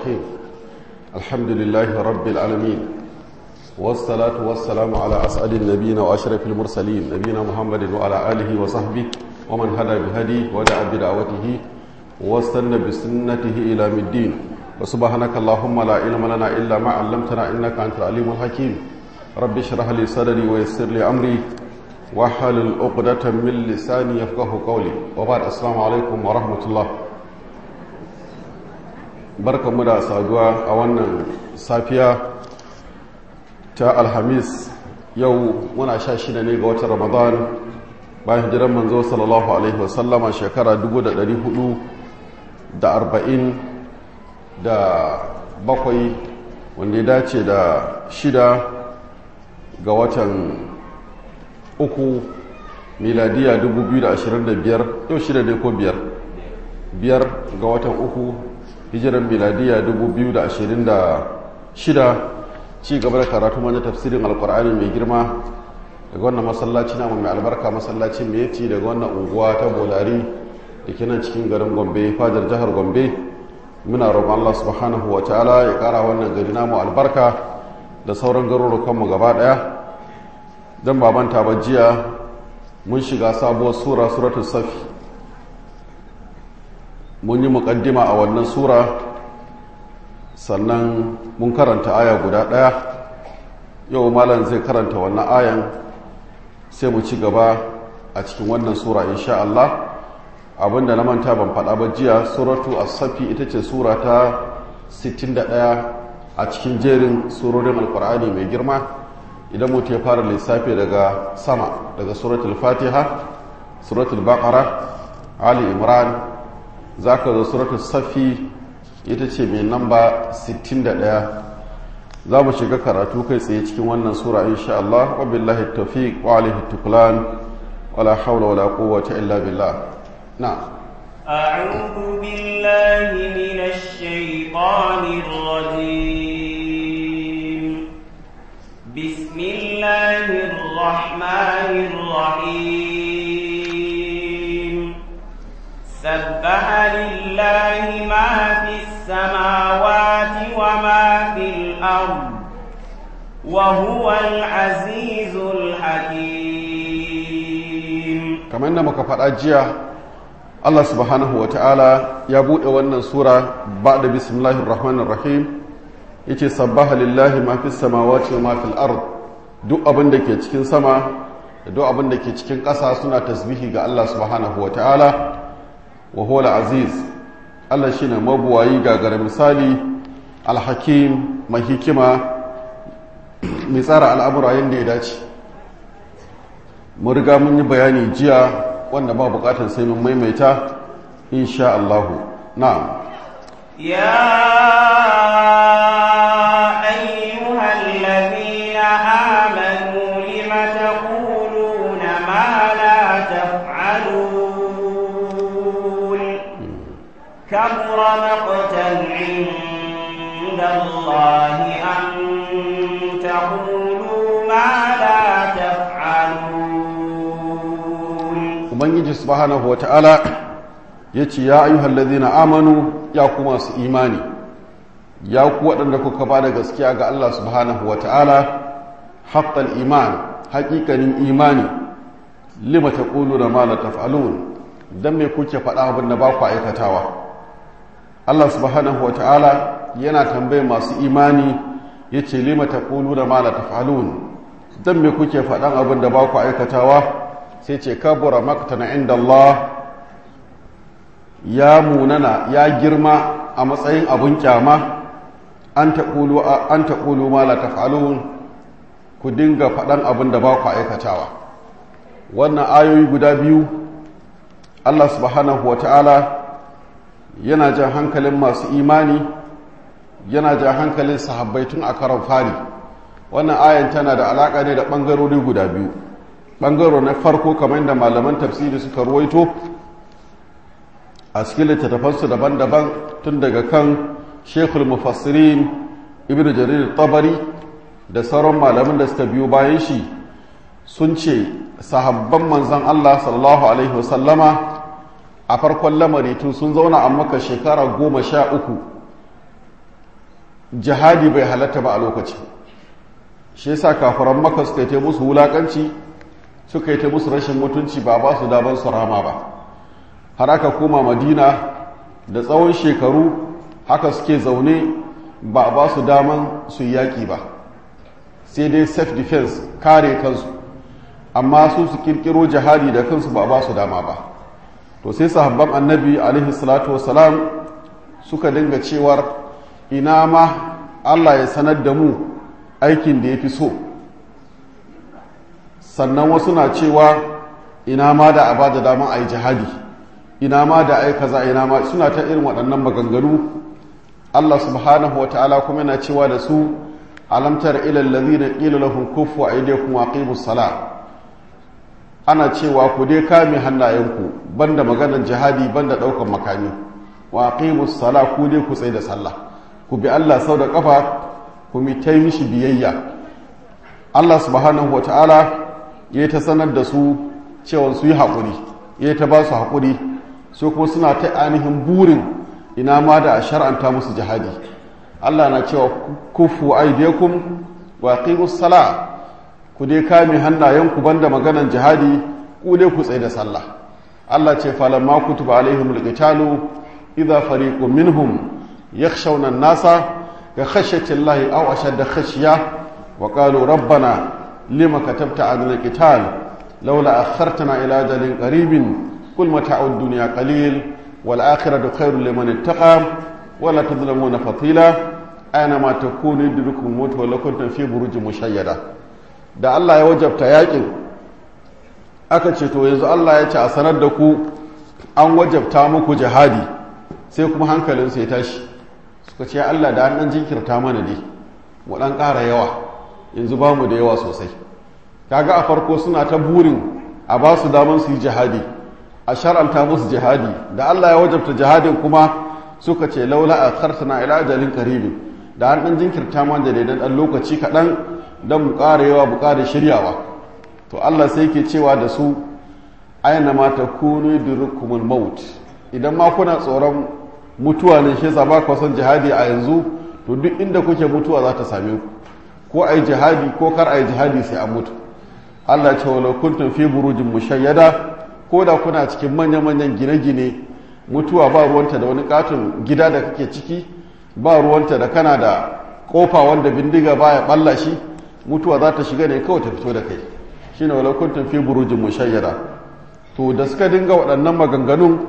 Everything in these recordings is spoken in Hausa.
الرحيم الحمد لله رب العالمين والصلاة والسلام على أسعد النبيين وأشرف المرسلين نبينا محمد وعلى آله وصحبه ومن هدى بهديه ودعا بدعوته واستنى بسنته إلى الدين وسبحانك اللهم لا علم لنا إلا ما علمتنا إنك أنت العليم الحكيم رب اشرح لي صدري ويسر لي أمري واحلل عقدة من لساني يفقه قولي وبعد السلام عليكم ورحمة الله barka mu da saduwa a wannan safiya ta alhamis yau muna sha shida ne ga watan ramadan bayan hijiran manzo sallallahu alaihi wasallama shekara 440 da bakwai wanda ya dace da shida ga watan uku miladiya 2025 yau shida ne ko biyar biyar ga watan uku hijiran miladiya 2026 ci gaba da karatu mana tafsirin alkur'ani mai girma daga wannan masallaci namu mai albarka masallaci mai yaci daga wannan unguwa ta bolari da ke nan cikin garin gombe fadar jihar gombe muna roƙon allah subhanahu wa ta'ala ya ƙara wannan gari namu albarka da sauran garurukanmu gaba ɗaya don babanta ba jiya mun shiga sabuwar sura suratul safi mun yi muƙaddima a wannan sura sannan mun karanta aya guda ɗaya yau malam zai karanta wannan ayan sai mu ci gaba a cikin wannan sura insha Allah abinda na manta ban faɗa ba jiya suratu as-safi ita ce sura ta 61 a cikin jerin surorin alkur'ani mai girma idan mutu ya fara lissafi daga sama daga suratul fatiha suratul baqara ali imran zaka zo suratul safi ita ce mai namba 61 za mu shiga karatu kai tsaye cikin wannan sura insha Allah wa billahi tawfiq wa alaihi tuklan wala hawla wala quwwata illa billah na'am أعوذ بالله من الشيطان الرجيم بسم الله الرحمن الرحيم سبح لله ما في السماوات وما في الأرض وهو العزيز الحكيم كما إنما كفر أجيا Allah subhanahu wa ta'ala ya buɗe wannan sura ba da bismillahir rahmanir rahim yace sabbaha lillahi ma fis samawati wa ma fil ard duk abin da ke cikin sama da duk abin da ke cikin ƙasa suna tasbihi ga Allah subhanahu wa ta'ala wa huwa aziz Allah shine mabuwayi gagara misali alhakim mai hikima mai tsara al'amura yadda ya dace mun riga mun yi bayani jiya wanda ba bukatar sai mun maimaita insha Allahu na'am ya ayyuhal ladina amanu lima taquluna ma la taf'alun kabura maqtan 'inda Allah an taqulu ma la taf'alun ubangiji subhanahu wata'ala ya ce ya ayyuhal ladina amanu ya ku masu imani ya ku waɗanda kuka ba da gaskiya ga Allah subhanahu wata'ala haqqal iman haƙiƙanin imani lima taquluna ma la taf'alun dan me kuke faɗa abin da ba ku aikatawa Allah subhanahu wata'ala yana tambaye masu imani yace lima taquluna ma la taf'alun dan me kuke faɗan abin da ba ku aikatawa sai ce kabura maktana inda Allah ya munana ya girma a matsayin abun kyama an taƙulu ma la taf'alun ku dinga faɗan abin da ba ku aikatawa wannan ayoyi guda biyu Allah subhanahu wa ta'ala yana jan hankalin masu imani yana jan hankalin sahabbai tun a karon fari wannan ayan tana da alaƙa ne da ɓangarori guda biyu ɓangaro na farko kamar da malaman tafsiri suka ruwaito a cikin littattafansu daban-daban tun daga kan shekul mufassirin ibn jarir tabari da sauran malaman da suka biyo bayan shi sun ce sahabban manzan Allah sallallahu alaihi wasallama a farkon lamari tun sun zauna a maka shekara goma sha uku jihadi bai halatta ba a lokaci shi yasa kafiran maka suka yi musu wulakanci suka yi ta musu rashin mutunci ba ba su daban su rama ba har aka koma madina da tsawon shekaru haka suke zaune ba a ba su daman su yi yaƙi ba sai dai self defense kare kansu amma su su kirkiro jihadi da kansu ba a ba su dama ba to sai sahabban annabi alaihi salatu wasalam suka dinga cewar ina ma allah ya sanar da mu aikin da ya fi so sannan wasu na cewa ina ma da a ba da dama a yi jihadi ina ma da ai kaza ina ma suna ta irin waɗannan maganganu Allah subhanahu wata'ala kuma yana cewa da su alamtar ilal ladina qila lahum kufu aydiyakum wa aqimus sala ana cewa ku dai kame hannayenku banda maganar jihadi banda daukan makami wa aqimus sala ku dai ku tsaye da sallah ku bi Allah sau da kafa ku mi tai mishi biyayya Allah subhanahu wata'ala ya ta sanar da su cewa su yi haƙuri ya ta ba su haƙuri su kuma suna ta ainihin burin ina ma da a shar'anta musu jihadi Allah na cewa kufu aidiyakum wa aqimus sala ku dai kame hannayenku banda maganan jihadi ku dai ku tsaye da sallah Allah ce falamma kutuba alaihimul qitalu idza fariqun minhum yakhshawna an-nasa ka khashyati Allah aw ashadda khashya wa qalu rabbana lima katabta alaina al-qital laula akhartana ila ajalin qaribin قل متاع الدنيا قليل والآخرة خير لمن اتقى ولا تظلمون فضيلا أينما تكونوا يدرككم الموت ولو كنتم في بروج مشيدة da Allah ya wajabta yakin aka ce to yanzu Allah ya ce a sanar da ku an wajabta muku jihadi sai kuma hankalinsu ya tashi suka ce Allah da an dan jinkirta mana dai mu dan ƙara yawa yanzu ba mu da yawa sosai kaga a farko suna ta burin a ba su daman su yi jihadi a shar'anta musu jihadi da Allah ya wajabta jihadin kuma suka ce laula a kartana ila ajalin karibin da an dan jinkirta man da daidan dan lokaci kaɗan don mu ƙara yawa mu ƙara shiryawa to Allah sai ke cewa da su aina ma ta kunu durukumul maut idan ma kuna tsoron mutuwa ne shi yasa ba ku son jihadi a yanzu to duk inda kuke mutuwa za ta same ku ko ai jihadi ko kar ai jihadi sai an mutu Allah ce walau kuntum fi burujin mushayyada ko da kuna cikin manya-manyan gine-gine mutuwa ba ruwanta da wani katon gida da kake ciki ba ruwanta da kana da kofa wanda bindiga baya balla shi mutuwa za ta shiga ne kawai ta fito da kai shine walau kuntum fi burujin mushayyada to da suka dinga waɗannan maganganun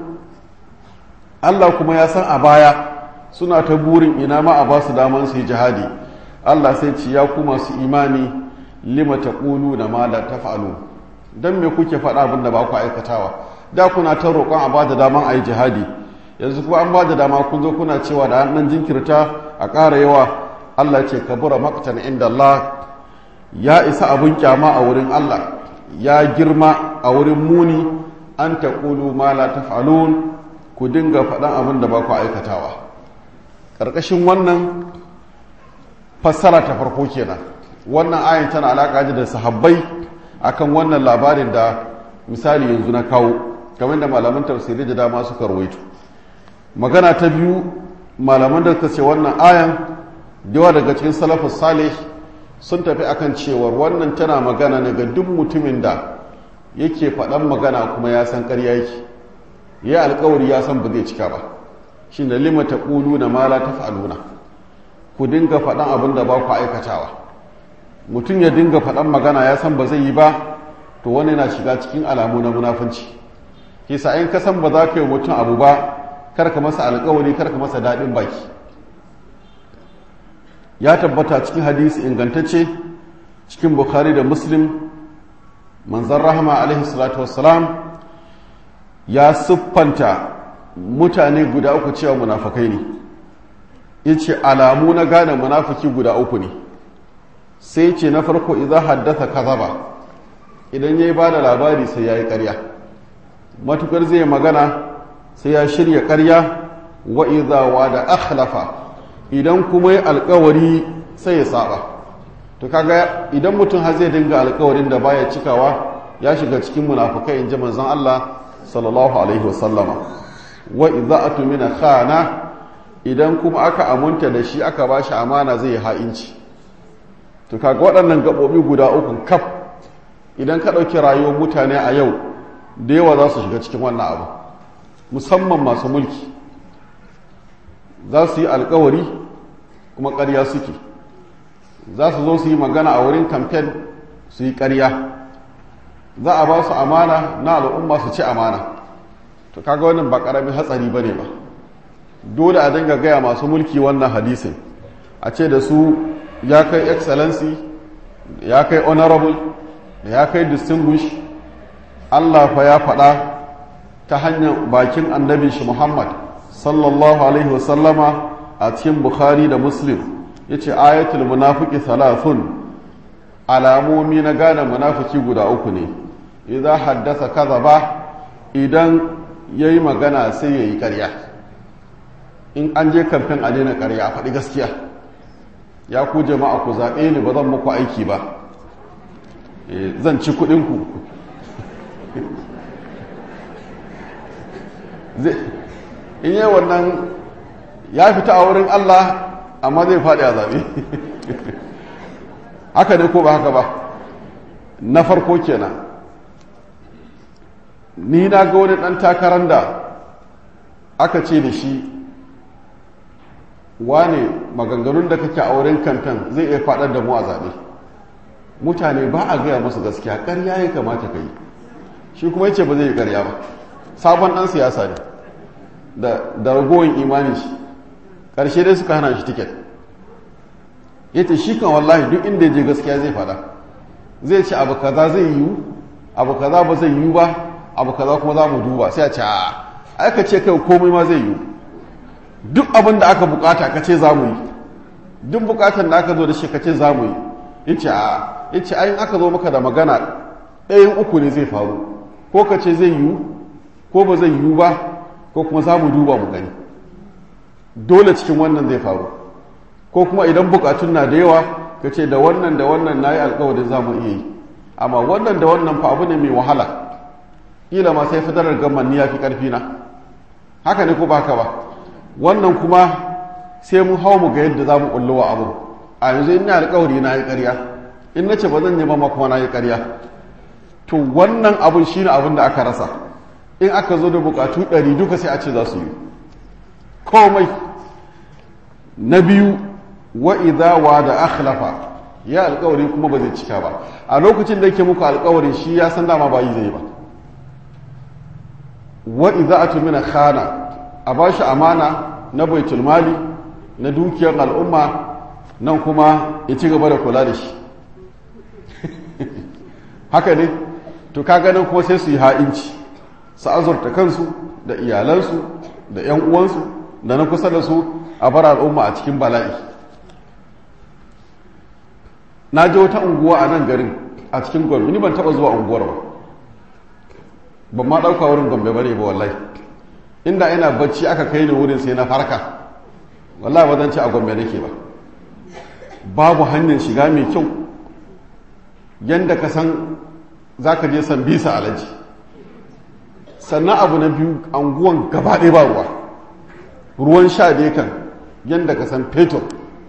Allah kuma ya san a baya suna ta burin ina ma a ba su daman su yi jihadi Allah sai ci ya ku masu imani lima taquluna ma la taf'alu dan me kuke faɗa abin da ba ku aikatawa da kuna ta roƙon a ba da daman a yi jihadi yanzu kuma an ba da dama kun zo kuna cewa da an nan jinkirta a ƙara yawa Allah ce kabura maqtan inda Allah ya isa abun kyama a wurin Allah ya girma a wurin muni an taqulu ma la taf'alun ku dinga faɗan abin da ba ku aikatawa ƙarƙashin wannan fassara ta farko kenan wannan ayin tana alaƙa da sahabbai akan wannan labarin da misali yanzu na kawo kamar da malaman tafsiri da dama suka rawaito magana ta biyu malaman da ce wannan ayan yawa daga cikin salafus salih sun tafi akan cewar wannan tana magana ne ga duk mutumin da yake faɗan magana kuma ya san ƙarya yake ya alkawari ya san ba zai cika ba shi da lima ta ƙulu na mala ta fa'aluna ku dinga faɗan abin da ba ku aikatawa mutum ya dinga faɗan magana ya san ba zai yi ba to wani na shiga cikin alamu na munafunci kisa in ka san ba za ka yi mutum abu ba karka masa alkawari karka masa daɗin baki ya tabbata cikin hadisi ingantacce cikin bukhari da muslim manzan rahama alaihi salatu wassalam ya siffanta mutane guda uku cewa munafakai ne ya ce alamu na gane munafiki guda uku ne sai ce na farko idan haddasa kazaba idan ya yi ba da labari sai ya yi karya matukar zai magana sai ya shirya karya wa izawa da akhlafa idan kuma yi alkawari sai ya saba to kaga idan mutum har zai dinga alkawarin da baya cikawa ya shiga cikin munafukai in ji manzon Allah sallallahu alaihi wasallama wa idza atumina khana idan kuma aka amunta da shi aka ba shi amana zai ha'inci to kaga waɗannan gaɓoɓi guda uku kaf idan ka ɗauki rayuwar mutane a yau da yawa za su shiga cikin wannan abu musamman masu mulki za su yi alkawari kuma ƙarya suke za su zo su yi magana a wurin kamfen su yi ƙarya za a ba su amana na al'umma su ci amana to kaga wannan ba ƙaramin hatsari ba ne ba dole a dinga gaya masu mulki wannan hadisin a ce da su ya kai excellency ya kai honorable ya kai distinguish allah fa ya faɗa ta hanyar bakin annabin shi muhammad sallallahu alaihi wasallama a cikin bukhari da muslim ya ce ayatul munafiki thalathun alamomi na gane munafiki guda uku ne idan haddasa kaza ba idan ya yi magana sai ya yi karya in an je kamfen a daina karya a faɗi gaskiya ya ku jama'a ku zaɓe ni ba zan muku aiki ba zan ci kuɗinku in yi wannan ya fita a wurin Allah amma zai faɗi a zaɓe haka ne ko ba haka ba na farko kenan ni na ga wani ɗan takarar da aka ce da shi wane maganganun da kake a wurin kantan zai iya faɗar da mu a zaɓe mutane ba a gaya musu gaskiya ƙarya ya kamata ka yi shi kuma yace ba zai yi ƙarya ba sabon ɗan siyasa ne da ragowar imani shi ƙarshe dai suka hana shi tiket ya ce shi kan wallahi duk inda ya je gaskiya zai faɗa zai ce abu kaza zai yiwu abu kaza ba zai yiwu ba abu kaza kuma za mu duba sai a ce a aka ce kai komai ma zai yiwu duk abin da aka bukata ka ce za mu yi duk bukatan da aka zo da shi ka ce za mu yi ya ce a ya ce ayin aka zo maka da magana ɗayan uku ne zai faru ko ka ce zai yiwu ko ba zai yiwu ba ko kuma za mu duba mu gani dole cikin wannan zai faru ko kuma idan bukatun na da yawa ka ce da wannan da wannan na yi alkawarin za mu iya yi amma wannan da wannan fa abu ne mai wahala ƙila ma sai fadarar gamman ni ya fi ƙarfi na haka ne ko ba haka ba wannan kuma sai mun hau mu ga yadda za mu ƙullo wa abu a yanzu ina alkawari na yi ƙarya in na ce ba zan nema ma kuma na yi ƙarya to wannan abun shi ne abin da aka rasa in aka zo da bukatu ɗari duka sai a ce za su yi komai na biyu wa idha da akhlafa ya alkawari kuma ba zai cika ba a lokacin da yake muku alkawarin shi ya san dama ba yi zai ba wa idha atumina khana a ba shi amana na baitul mali na dukiyar al'umma nan kuma ya ci gaba da kula da shi haka ne to kaga nan kuma sai su yi ha'inci su azurta kansu da iyalansu da 'yan uwansu da na kusa da su a bar al'umma a cikin bala'i na je wata unguwa a nan garin a cikin gombe ni ban taba zuwa unguwar ba ban ma ɗauka wurin gombe ba ne ba wallahi inda ina bacci aka kai ni wurin sai na farka wallahi ba zan ci a gombe nake ba babu hanyar shiga mai kyau yadda ka san za ka je san bisa alaji sannan abu na biyu anguwan gaba ɗaya ba ruwa ruwan sha dai kan yadda ka san fetur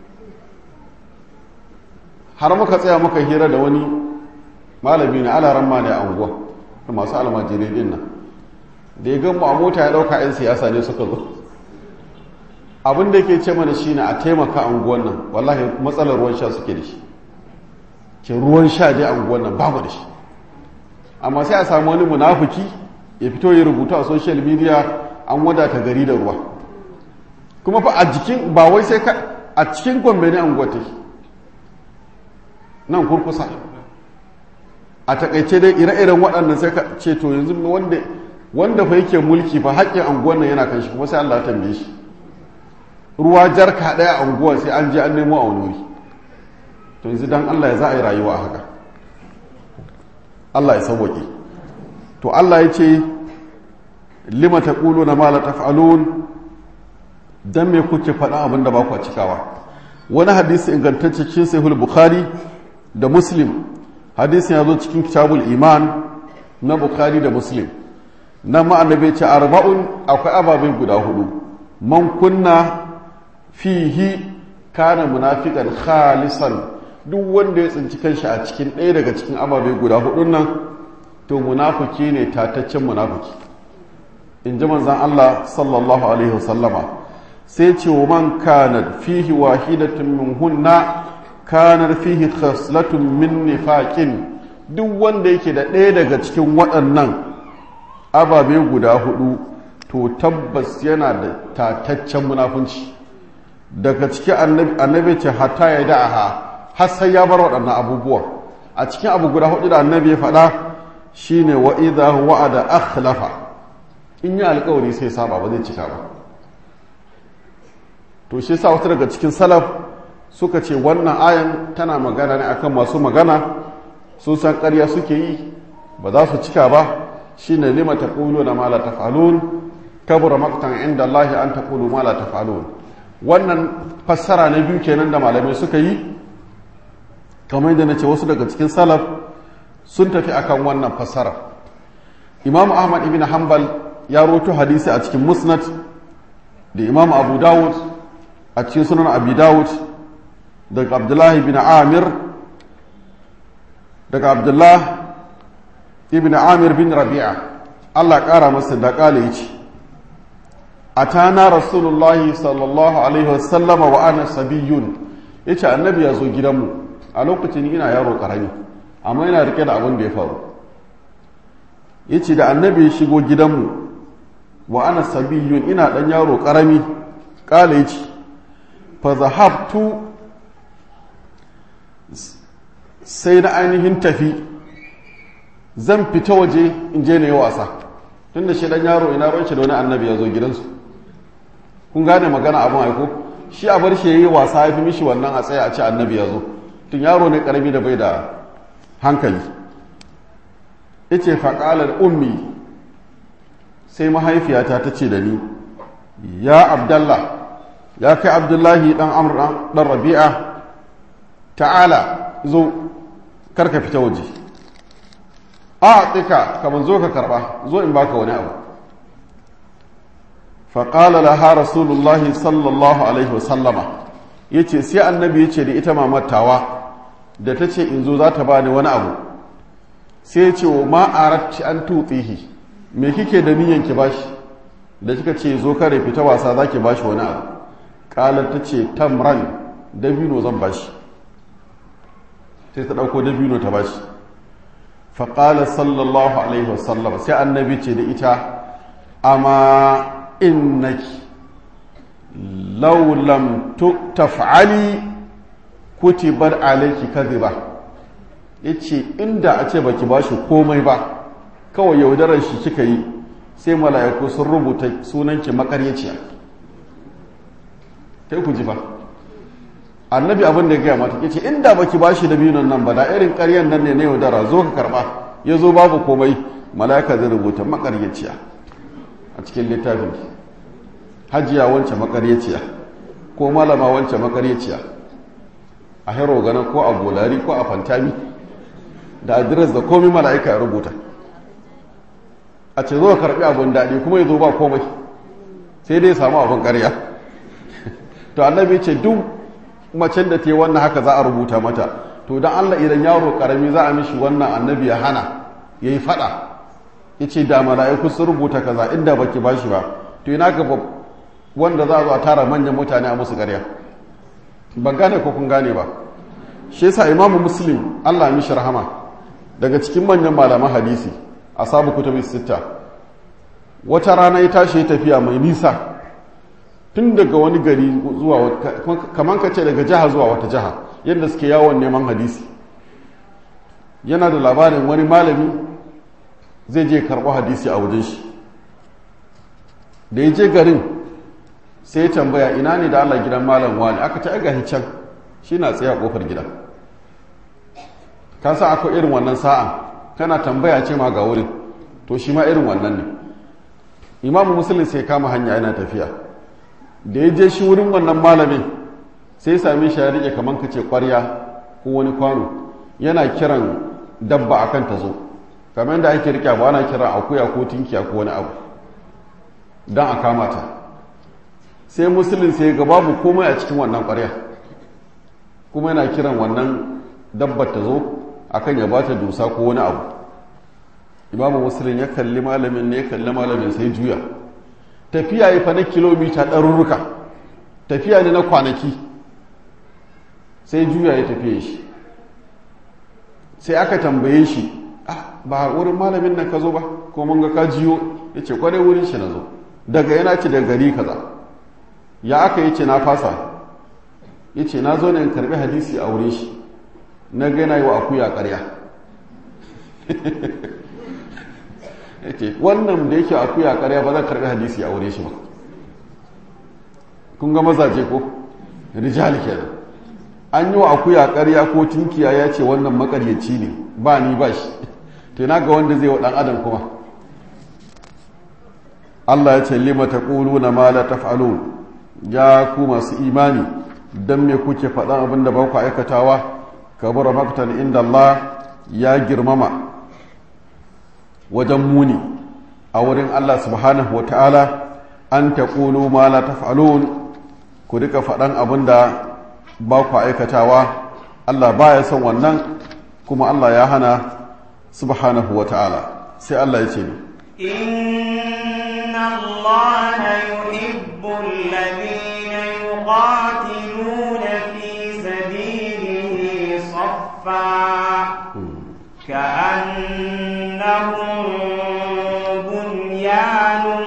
har muka tsaya muka hira da wani malami ne alaran ma ne a anguwa da masu almajirai din nan da ya gan mu a mota ya ɗauka 'yan siyasa ne suka zo abin da yake ce mana shine a taimaka anguwan nan wallahi matsalar ruwan sha suke da shi ke ruwan sha dai anguwan nan babu da shi amma sai a samu wani munafuki ya fito ya rubuta a social media an wadata gari da ruwa kuma fa a jikin ba wai sai ka a cikin gombe ne anguwa take nan kurkusa a takaice dai ire-iren waɗannan sai ka ce to yanzu wanda wanda fa yake mulki fa haƙƙin anguwan nan yana kan shi kuma sai Allah ya tambaye shi ruwa jarka ɗaya a unguwar sai an je an nemo a wani wuri to yanzu dan Allah ya za a yi rayuwa haka Allah ya sauwaƙe to Allah ya ce lima taquluna ma la taf'alun dan me kuke faɗa abin da ba ku cikawa wani hadisi ingantacce cikin sahih bukhari da muslim hadisin ya zo cikin kitabul iman na bukhari da muslim na ma'annabi ce arba'un akwai ababai guda hudu man kunna fihi kana munafiqan khalisan duk wanda ya tsinci kanshi a cikin ɗaya daga cikin ababe guda hudun nan to munafiki ne tataccen munafiki in ji manzan Allah sallallahu alaihi wasallama sai ce wa man kanar fihi wahidatun min hunna kanar fihi khaslatun min nifaqin duk wanda yake da ɗaya daga cikin waɗannan ababe guda hudu to tabbas yana da tataccen munafunci daga cikin annabi ce hatta ya da'aha har sai ya bar waɗannan abubuwa a cikin abu guda hudu da annabi ya faɗa shine wa idha wa'ada akhlafa in yi alkawari sai saba ba zai cika ba to shi sa wata daga cikin salaf suka ce wannan ayan tana magana ne akan masu magana sun san ƙarya suke yi ba za su cika ba shine lima taqulu na ma la taf'alun kabura maqtan inda Allah an taqulu ma la taf'alun wannan fassara na biyu kenan da malamai suka yi kamar yadda nace wasu daga cikin salaf sun tafi akan wannan fassara Imam Ahmad ibn Hanbal ya roto hadisi a cikin Musnad da Imam Abu Dawud a cikin sunan Abi Dawud daga Abdullah ibn Amir daga Abdullah ibn Amir bin Rabi'a Allah ƙara masa da ƙala yace atana rasulullahi sallallahu alaihi wasallama wa ana sabiyun yace annabi ya zo gidanmu a lokacin ina yaro karami amma yana rike da abin da ya faru yace da annabi ya shigo gidanmu wa ana sabiyun ina dan yaro karami kala yace fa zahabtu sai na ainihin tafi zan fita waje in je na yi wasa tunda shi dan yaro ina ran shi da wani annabi ya zo gidansu kun gane magana abin aiko shi a bar shi ya yi wasa ya fi mishi wannan a tsaye a ce annabi ya zo tun yaro ne karami da bai da hankali ice faƙalar ummi sai mahaifiyata ta ce da ni ya abdallah ya kai abdullahi ɗan amur ɗan rabi'a ta'ala zo karka fita waje a tsika kamar zo ka karɓa zo in baka wani abu faƙala laha rasulullahi sallallahu alaihi wasallama ya ce sai annabi ya ce da ita mamattawa da ta ce in zo za ta bani wani abu sai ya ce wa ma'aratti an tutsihi me kike da niyan ki bashi da kika ce zo kare fita wasa za ki bashi wani abu ƙalar ta ce tamran dabino zan bashi sai ta ɗauko dabino ta bashi faƙala sallallahu alaihi wasallama sai annabi ce da ita amma innaki law lam taf'ali kutibar alayki kadhiba yace inda a ce baki bashi komai ba kawai yaudarar shi kika yi sai mala'iku sun rubuta sunanki makaryaciya kai ku ji ba annabi abin da ya gaya mata yace inda baki bashi da biyun nan ba da irin ƙaryan nan ne na yaudara zo ka karba ya zo babu komai mala'ika zai rubuta makaryaciya a cikin littafin hajiya wance makaryaciya ko malama wance makaryaciya a hero gana ko a bolari ko a fantami da adires da komai mala'ika ya rubuta a ce zo karbi abin daɗi kuma ya zo ba komai sai dai samu abin ƙarya to annabi ce duk macen da ta yi wannan haka za a rubuta mata to don allah idan yaro ƙarami za a mishi wannan annabi ya hana ya yi faɗa ya ce da mala'iku sun rubuta kaza inda baki ba shi ba to ina ga wanda za a zo a tara manyan mutane a musu ƙarya ban gane ko kun gane ba shi yasa imamu muslim allah ya mishi rahama daga cikin manyan malaman hadisi a sabu kutubi sitta wata rana ya tashi ya tafiya mai nisa tun daga wani gari zuwa kamar ka ce daga jiha zuwa wata jiha yadda suke yawon neman hadisi yana da labarin wani malami zai je karɓo hadisi a wajen shi da ya je garin sai ya tambaya ina ne da Allah gidan malam wani aka ta ga can shi na tsaye a kofar gidan ka sa akwai irin wannan sa'a kana tambaya ce ma ga wurin to shi ma irin wannan ne imamu musulun sai kama hanya yana tafiya da ya je shi wurin wannan malamin sai same shi ya rike kamar ka ce kwarya ko wani kwano yana kiran dabba akan ta zo kamar yadda ake rike ba ana kiran akuya ko tinkiya ko wani abu don a kama ta sai musulun sai ga babu komai a cikin wannan ƙwarya kuma yana kiran wannan dabbar ta zo akan ya bata dusa ko wani abu imamu musulun ya kalli malamin ne ya kalli malamin sai juya tafiya ya fa na kilomita ɗarurruka tafiya ne na kwanaki sai juya ya tafiye shi sai aka tambaye shi ba wurin malamin nan ka zo ba ko mun ga ka jiyo ya ce kwarai wurin shi na zo daga yana ce daga gari kaza ya aka yi ce na fasa ya ce na zo ne in karbi hadisi a wurin shi na gana yi wa akuya karya ya ce wannan da yake akuya karya ba zan karbi hadisi a wurin shi ba kun ga mazaje ko rijal kenan an yi wa akuya karya ko tunkiya ya ce wannan makaryaci ne ba ni ba shi to na ga wanda zai wa dan adam kuma Allah ya ce lima taquluna ma la taf'alun ya ku masu imani dan me kuke faɗan abin da ba ku aikatawa kabura maktan inda Allah ya girmama wajen muni a wurin Allah subhanahu wa ta'ala an taqulu ma la taf'alun ku rika faɗan abin da ba ku aikatawa Allah baya son wannan kuma Allah ya hana subhanahu wa ta'ala sai Allah ya ce ni inna Allah yuhibbu alladhina yuqatiluna fi sabilihi saffa ka'annahum bunyanun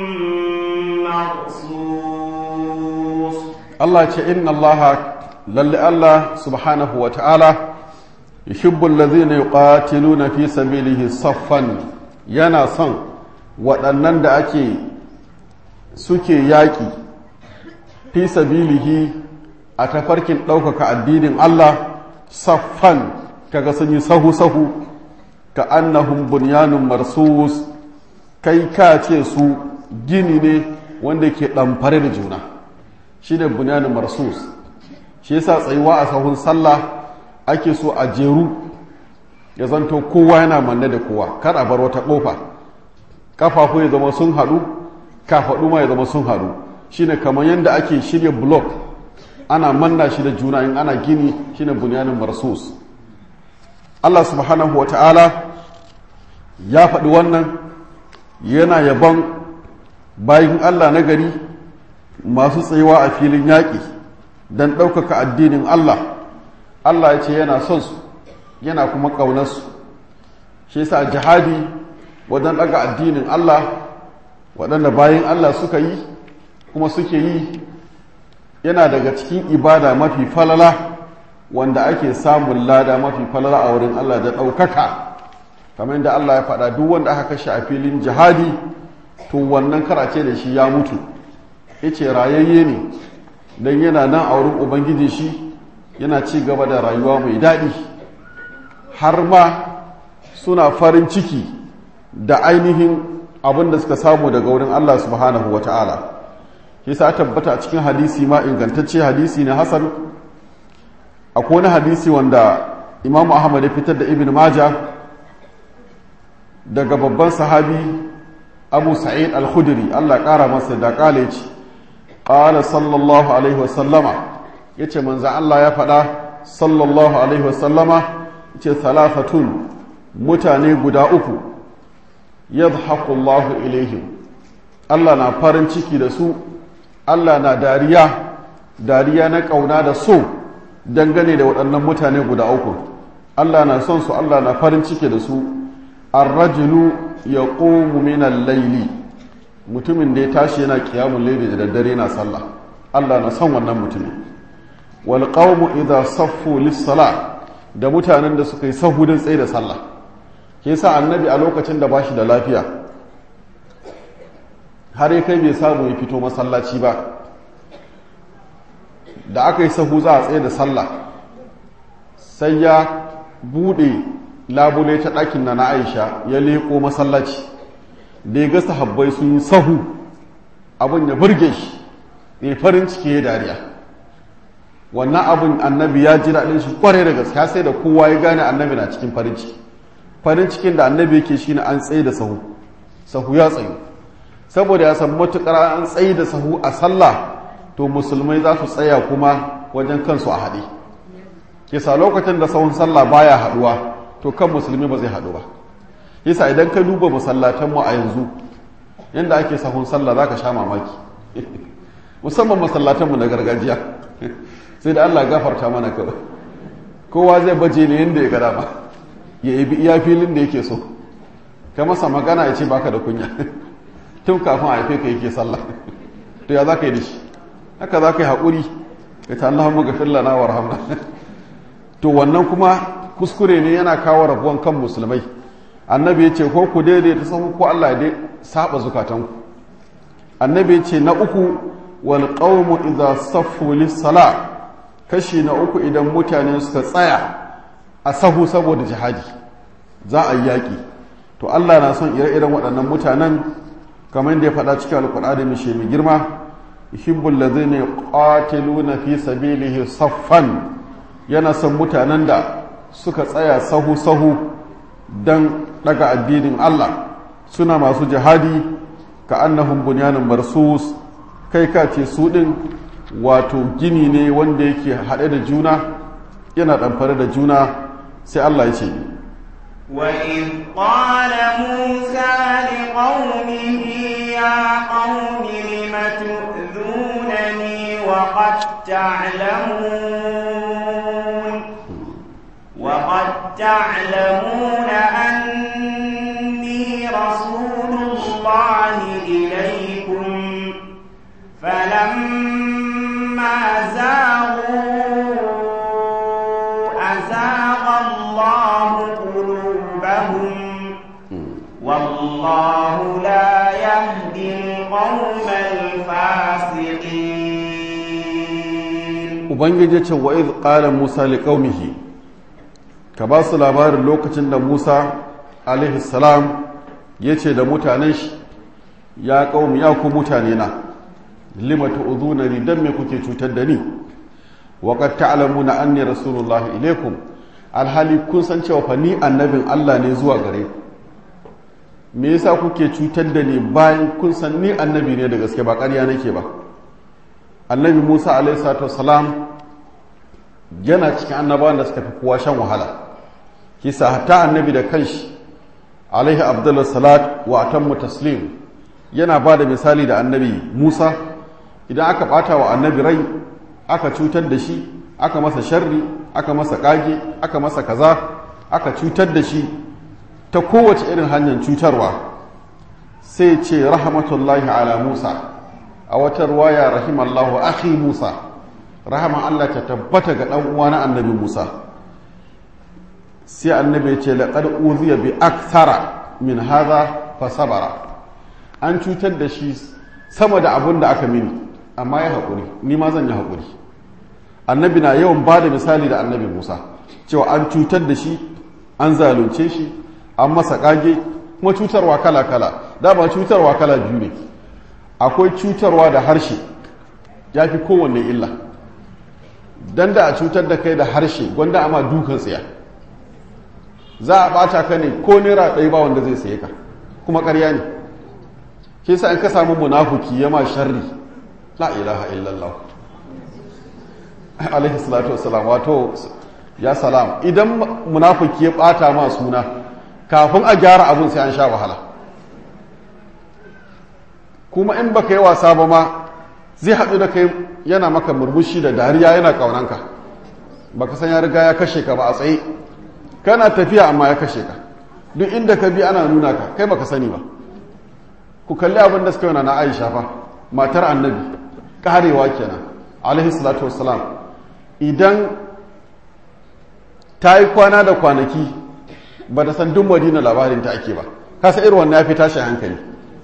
marsus Allah ce inna Allah lalle Allah subhanahu wa ta'ala yuhibbul ladhina yuqatiluna fi sabilihi saffan yana son waɗannan da ake suke yaƙi fi sabilihi a tafarkin ɗaukaka addinin Allah saffan kaga sun yi sahu-sahu ka annahum bunyanun marsus kai ka ce su gini ne wanda ke ɗamfare da juna shi ne bunyanin marsus shi yasa tsayuwa a sahun sallah ake so a jeru ya zanto kowa yana manne da kowa kar a bar wata kofa kafafu ya zama sun haɗu kafaɗu ma ya zama sun haɗu shine kamar yadda ake shirya blok ana manna shi da juna in ana gini shine bunyanin marsus Allah subhanahu wata'ala ya faɗi wannan yana yabon bayan Allah na gari masu tsayuwa a filin yaƙi don ɗaukaka addinin Allah Allah ya ce yana son su yana kuma ƙaunarsu shi yasa jihadi wajen ɗaga addinin Allah waɗanda bayan Allah suka yi kuma suke yi yana daga cikin ibada mafi falala wanda ake samun lada mafi falala a wurin Allah da ɗaukaka kamar yadda Allah ya faɗa duk wanda aka kashe a filin jihadi to wannan karace da shi ya mutu yace rayayye ne don yana nan a wurin ubangiji shi yana ci gaba da rayuwa mai daɗi har ma suna farin ciki da ainihin abin da suka samu daga wurin Allah subhanahu wa ta'ala shi sa tabbata a cikin hadisi ma ingantacce hadisi ne hasan akwai wani hadisi wanda imamu ahmad ya fitar da ibn maja daga babban sahabi abu sa'id al-khudri Allah ƙara masa da ƙale ce ƙala sallallahu alaihi wasallama ya ce manzan Allah ya faɗa sallallahu alaihi wasallama ce talafatun mutane guda uku yadhaku Allahu ilaihim Allah na farin ciki da su Allah na dariya dariya na ƙauna da so dangane da waɗannan mutane guda uku Allah na son su Allah na farin ciki da su ar-rajulu yaqumu min al-layli mutumin da ya tashi yana qiyamul layli da daddare na sallah Allah na son wannan mutumin wal qawmu idha saffu lis-salah da mutanen da suka yi sahudin tsaye da sallah ke sa annabi a lokacin da bashi da lafiya har ya kai bai samu ya fito masallaci ba da aka yi sahu za a tsaye da sallah sai ya bude labule ta ɗakin na na aisha ya leƙo masallaci da ya ga sahabbai sun yi sahu abin ya burge shi ne farin ciki ya dariya wannan abin annabi ya ji daɗin shi kware da gaske sai da kowa ya gane annabi na cikin farin ciki farin cikin da annabi yake shi ne an tsaye da sahu sahu ya tsayu saboda ya san matuƙar an tsayi da sahu a sallah to musulmai za su tsaya kuma wajen kansu a haɗe kisa lokacin da sahun sallah baya haɗuwa to kan musulmi ba zai haɗu ba yasa idan ka duba masallatanmu a yanzu yadda ake sahun sallah za ka sha mamaki musamman masallatanmu na gargajiya sai da allah gafarta mana kawai kowa zai baje ne yadda ya gada ba ya yi iya filin da yake so ka masa magana ya ce baka da kunya tun kafin a haife ka yake sallah to ya za ka yi da shi haka za ka yi haƙuri ka ta Allah mu gafir lana wa rahamna to wannan kuma kuskure ne yana kawo rabuwan kan musulmai annabi ya ce ko ku daidai ta sahu ko Allah ya saba zukatanku annabi ya ce na uku wal qawmu idza saffu lis sala kashi na uku idan mutane suka tsaya a sahu saboda jihadi za a yi yaƙi to Allah na son ire-iren waɗannan mutanen kamar yadda ya faɗa cikin alkur'ani mai shi mai girma yuhibbul ladzina yuqatiluna fi sabilihi saffan yana son mutanen da suka tsaya sahu sahu dan daga addinin Allah suna masu jihadi ka annahum bunyanun marsus kai ka ce su din wato gini ne wanda yake haɗe da juna yana ɗamfare da juna sai Allah ya ce وإذ قال موسى لقومه يا قوم لم تؤذونني وقد تعلمون وقد تعلمون أني رسول الله إليكم فلما زاغوا أزاغ الله قلوبهم والله لا يهدي القوم الفاسقين ubangiji ce wa iz qala musa liqaumihi ka ba su labarin lokacin da musa alaihi salam yace da mutanen shi ya qaumi ya ku mutane na lima tu'dhunani dan me kuke cutar da ni wa qad ta'lamuna anni rasulullah ilaikum alhali kun san cewa fa ni annabin Allah ne zuwa gare ku me yasa kuke cutar da ni bayan kun san ni annabi ne da gaske ba ƙarya nake ba annabi musa alaihissalatu wassalam yana cikin annabawan da suka fi kowa shan wahala kisa hatta annabi da kanshi alaihi abdullah salat wa atammu taslim yana ba da misali da annabi musa idan aka bata wa annabi rai aka cutar da shi aka masa sharri aka masa kage aka masa kaza aka cutar da shi ta kowace irin hanyar cutarwa sai ce rahmatullahi ala musa a wata ruwaya rahimallahu akhi Musa rahama Allah ta tabbata ga dan uwa na annabi Musa sai annabi ya ce laqad uziya bi akthara min hadha fa sabara an cutar da shi sama da abun da aka mini amma ya haƙuri ni ma zan yi haƙuri annabi na yawan ba da misali da annabi Musa cewa an cutar da shi an zalunce shi an masa ƙage kuma cutarwa kala-kala dama cutarwa kala biyu ne akwai cutarwa da harshe ya fi kowanne illa don da a cutar da kai da harshe gwanda ama dukan tsaya za a bata ka ne ko naira ɗaya ba wanda zai saye ka kuma ƙarya ne ke sa in ka samu munafuki ya ma sharri la ilaha illallah alaihi salatu wasalam wato ya salam idan munafuki ya ɓata ma suna kafin a gyara abin sai an sha wahala kuma in baka yi wasa ba ma zai haɗu da kai yana maka murmushi da dariya yana ƙaunanka baka san ya riga ya kashe ka ba a tsaye kana tafiya amma ya kashe ka duk inda ka bi ana nuna ka kai baka sani ba ku kalli abin da suka yi na aisha fa matar annabi karewa kenan alaihi salatu wassalam idan ta yi kwana da kwanaki ba da san duk madina labarin ta ake ba kasa irin wannan ya fi tashi hankali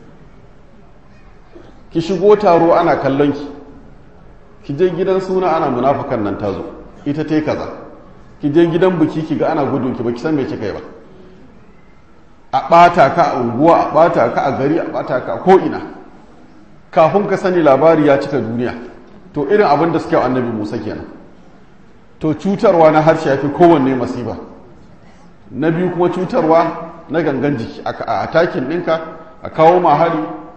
ki shigo taro ana kallon ki ki je gidan suna ana munafukan nan tazo ita ta yi kaza ki je gidan biki ki ga ana gudun ki ba ki san me kika yi ba a ɓata ka a unguwa a ɓata ka a gari a ɓata ka a ko'ina kafin ka sani labari ya cika duniya to irin abin da suke annabi musa kenan to cutarwa na harshe ya fi kowanne masifa na biyu kuma cutarwa na gangan jiki a takin ɗinka a kawo mahari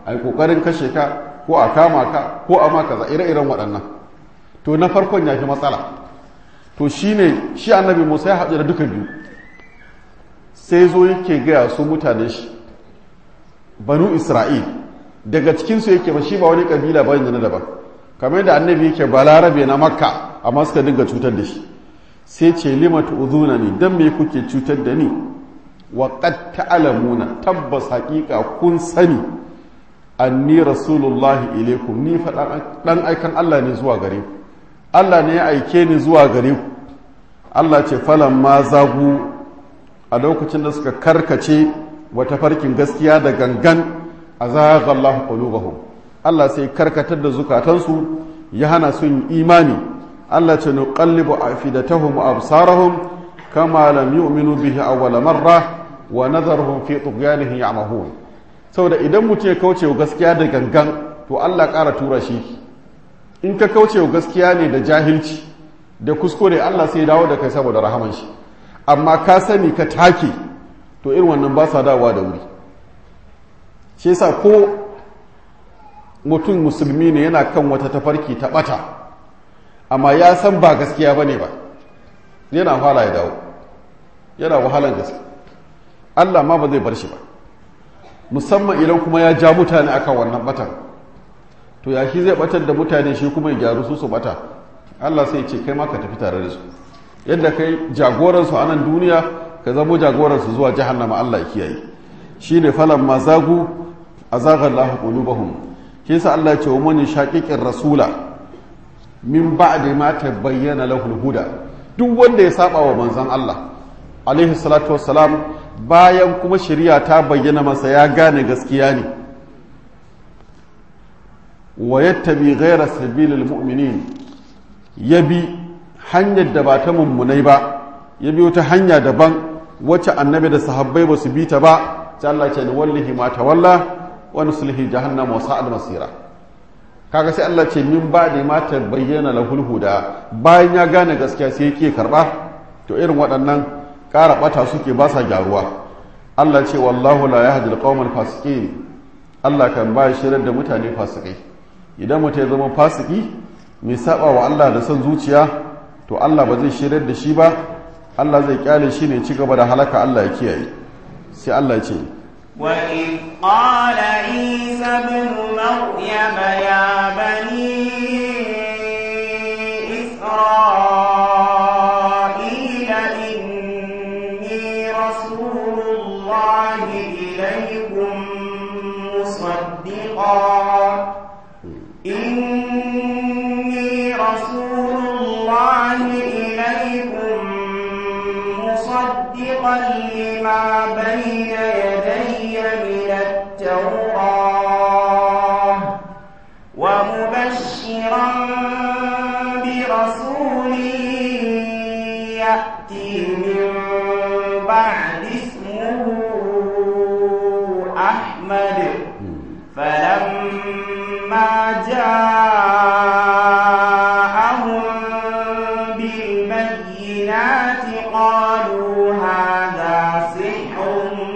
a yi ƙoƙarin kashe ka ko a kama ka ko a maka za ire-iren waɗannan to na farkon ya fi matsala to shi ne shi annabi musa ya haɗu da duka biyu sai zo yake gaya su mutane shi banu isra'il daga cikinsu yake ba shi ba wani ƙabila ba na daban kamar da annabi yake balarabe na makka amma suka dinga cutar da shi sai ce lima tu'zuna ni dan me kuke cutar da ni wa qad ta'lamuna tabbas haqiqa kun sani anni rasulullahi ilaikum ni fa dan aikan Allah ne zuwa gare ku Allah ne ya aike ni zuwa gare ku Allah ce falan ma zagu a lokacin da suka karkace wata farkin gaskiya da gangan azagha Allah qulubahum Allah sai karkatar da zukatansu ya hana su yin imani Allah ce nuqallibu afidatahum wa absarahum kama lam yu'minu bihi awwal marra wa nadharuhum fi tughyanihim ya'mahun saboda idan mutum ya kauce wa gaskiya da gangan to Allah ƙara tura shi in ka kauce wa gaskiya ne da jahilci da kuskure Allah sai dawo da kai saboda rahaman shi amma ka sani ka take to irin wannan ba sa dawowa da wuri shi yasa ko mutum musulmi ne yana kan wata tafarki ta bata amma ya san ba gaskiya bane ba yana fara ya dawo yana wahalan gaske Allah ma ba zai bar shi ba musamman idan kuma ya ja mutane akan wannan batan to ya shi zai batar da mutane shi kuma ya gyaru su su bata Allah sai ce kai ma ka tafi tare da su yadda kai jagoransu a nan duniya ka zamo jagoransu zuwa jahannama Allah ya kiyaye shi ne falan ma zagu a zagar lahu qulubahum shi sa Allah ya ce wa mani shaqiqir rasula min ba'di ma tabayyana lahu huda duk wanda ya saba wa manzon Allah alaihi salatu wassalam bayan kuma shari'a ta bayyana masa ya gane gaskiya ne wa yattabi ghayra sabilil mu'minin yabi hanyar da ba ta mummunai ba ya biyo ta hanya daban wacce annabi da sahabbai ba su bi ta ba sai Allah ce ni wallahi ma tawalla wa nuslihi jahannama wa sa'al masira kaga sai Allah ce min ba da ma ta bayyana lahul huda bayan ya gane gaskiya sai yake karba to irin waɗannan ƙara bata suke ba sa gyaruwa Allah ce wallahu la yahdi alqawmal fasiqin Allah kan ba shirar da mutane fasikai idan mutum ya zama fasiki mai saba wa Allah da son zuciya to Allah ba zai shirar da shi ba Allah zai kyale shi ne ci gaba da halaka Allah ya kiyaye sai Allah ya ce وإذ قال عيسى ابن مريم يا بني إسرائيل إني رسول الله إليكم مصدقا إني رسول الله إليكم مصدقا لما بين يدي من التوراة ومبشرا برسول يأتي من بعد اسمه أحمد فلما جاءهم بالبينات قالوا هذا سحر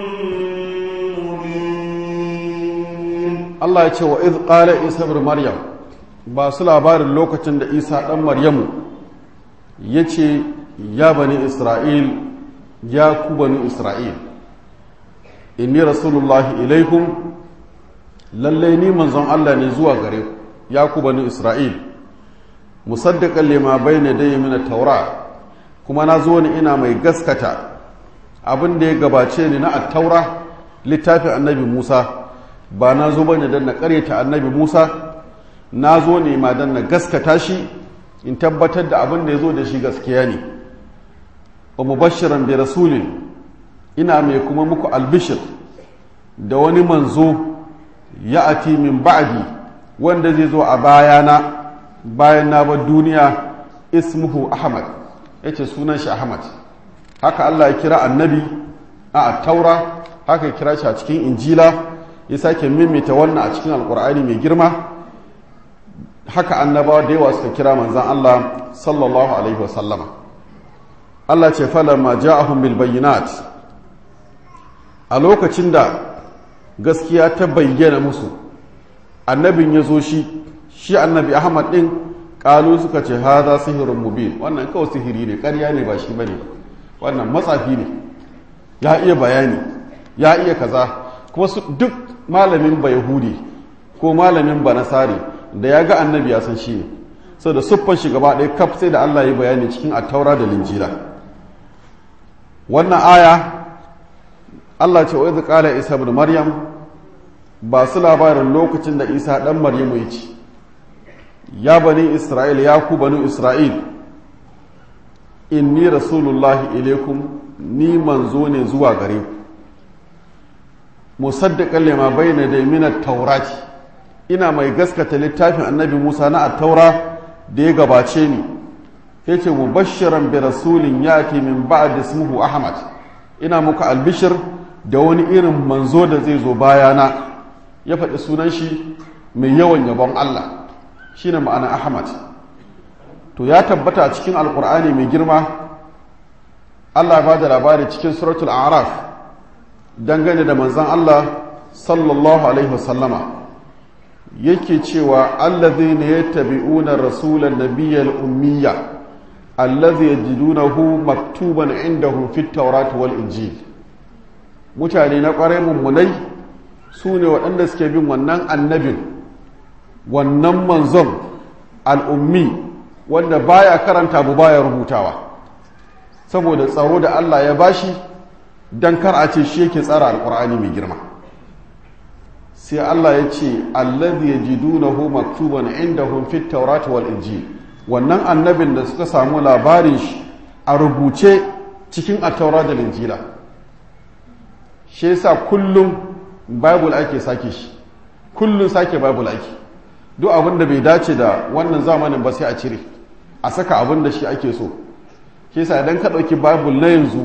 مبين Allah ya ce wa iz qala Isa ibn Maryam ba su labarin lokacin da Isa dan Maryamu yace ya bani Isra'il ya ku bani Isra'il inni rasulullahi ilaikum lallai ni manzon Allah ne zuwa gare ku ya ku bani Isra'il musaddiqan lima bayna dayya min at-taura kuma na zo ni ina mai gaskata abin da ya gabace ni na at-taura littafin annabi Musa ba na zo bane dan na karyata annabi Musa na zo ne ma dan na gaskata shi in tabbatar da abin da ya zo da shi gaskiya ne wa mubashiran bi rasulin ina mai kuma muku albishir da wani manzo ya ati min ba'di wanda zai zo a bayana bayan na bar duniya ismuhu ahmad yace sunan shi ahmad haka Allah ya kira annabi a taura haka ya kira shi a cikin injila ya sake mimita wannan a cikin alkur'ani mai girma haka annabawa da yawa suka kira manzan Allah sallallahu alaihi wasallama Allah ce falamma ja'ahum bil bayyinat a lokacin da gaskiya ta bayyana musu annabin ya zo shi shi annabi ahmad din kalu suka ce haza sihirun mubin wannan kawai sihiri ne ƙarya ne ba shi bane wannan matsafi ne ya iya bayani ya iya kaza kuma su duk malamin ba yahudi ko malamin ba nasari da ya ga annabi ya san shi ne sau da siffar shi gaba ɗaya kaf sai da allah ya bayani cikin attaura da linjila wannan aya allah ce wa ƙala isa bin maryam ba su labarin lokacin da isa ɗan maryamu ya ci ya bani isra'il ya ku bani isra'il inni rasulullahi ilaikum ni manzo ne zuwa gare ku musaddiqan lima bayna da min at-taurati ina mai gaskata littafin annabi Musa na at-taura da ya gabace ni yace mubashiran bi rasulin yati min ba'd ismuhu ahmad ina muku albishir da wani irin manzo da zai zo bayana ya faɗi sunan shi mai yawan yabon Allah shine ma'ana ahmad to ya tabbata a cikin alkur'ani mai girma Allah ba da labari cikin suratul araf dangane da manzan Allah sallallahu alaihi wasallama yake cewa allazi ne ya tabi'una rasulan nabiyyal ummiya allazi yajidunahu maktuban indahu fit tawrat wal injil mutane na kwarai mummunai su ne waɗanda suke bin wannan annabin wannan manzon al'ummi wanda baya karanta abu baya rubutawa saboda tsaro da Allah ya bashi don kar a ce shi yake tsara alkur'ani mai girma sai Allah ya ce allazi yajidunahu maktuban indahum fit tawrat wal injil wannan annabin da suka samu labarin shi a rubuce cikin at-taura da injila shi yasa kullum bible ake sake shi kullum sake bible ake duk abin da bai dace da wannan zamanin ba sai a cire a saka abin da shi ake so ke sa idan ka ɗauki bible na yanzu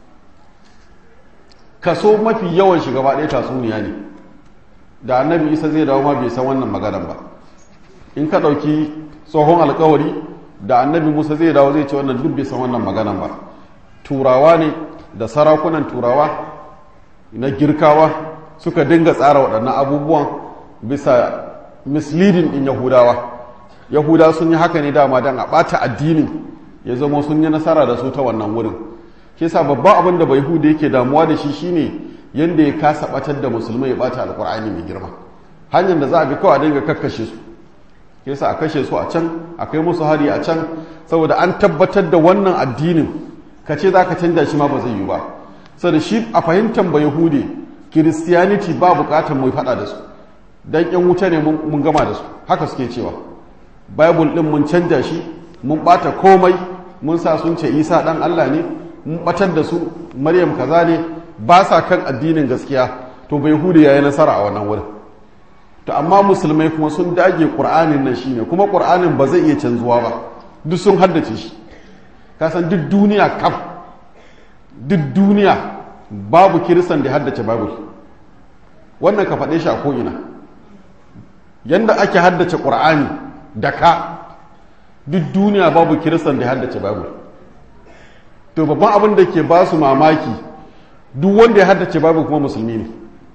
kaso mafi yawan shi gaba ɗaya tatsuniya ne da annabi isa zai dawo ma bai san wannan maganar ba in ka ɗauki tsohon alkawari da annabi musa zai dawo zai ce wannan duk bai san wannan maganar ba turawa ne da sarakunan turawa na girkawa suka dinga tsara waɗannan abubuwan bisa misleading ɗin yahudawa yahuda sun yi haka ne dama don a ɓata addinin ya zama sun yi nasara da su ta wannan wurin ke sa babban abin da bai huda yake damuwa da shi shine yadda ya kasa ɓatar da musulmai ya ɓata alkur'ani mai girma hanyar da za a bi kawai a dinga kakkashe su ke sa a kashe su a can a kai musu hari a can saboda an tabbatar da wannan addinin ka ce za ka canja shi ma ba zai yi ba saboda shi a fahimtar ba yahudi kiristiyaniti ba bukatar mai faɗa da su dan yan wuta ne mun gama da su haka suke cewa bible din mun canja shi mun bata komai mun sa sun ce isa dan Allah ne mun batar da su maryam kaza ne ba sa kan addinin gaskiya to bai hudu yayi nasara a wannan wurin to amma musulmai kuma sun dage qur'anin nan shine kuma qur'anin ba zai iya canzuwa ba duk sun haddace shi ka san duk duniya kaf duk duniya babu kiristan da haddace bible wannan ka faɗe shi a ko'ina yadda ake haddace ƙur'ani da ka duk duniya babu kiristan da haddace babu to babban abin da ke ba su mamaki duk wanda ya haddace babu kuma musulmi ne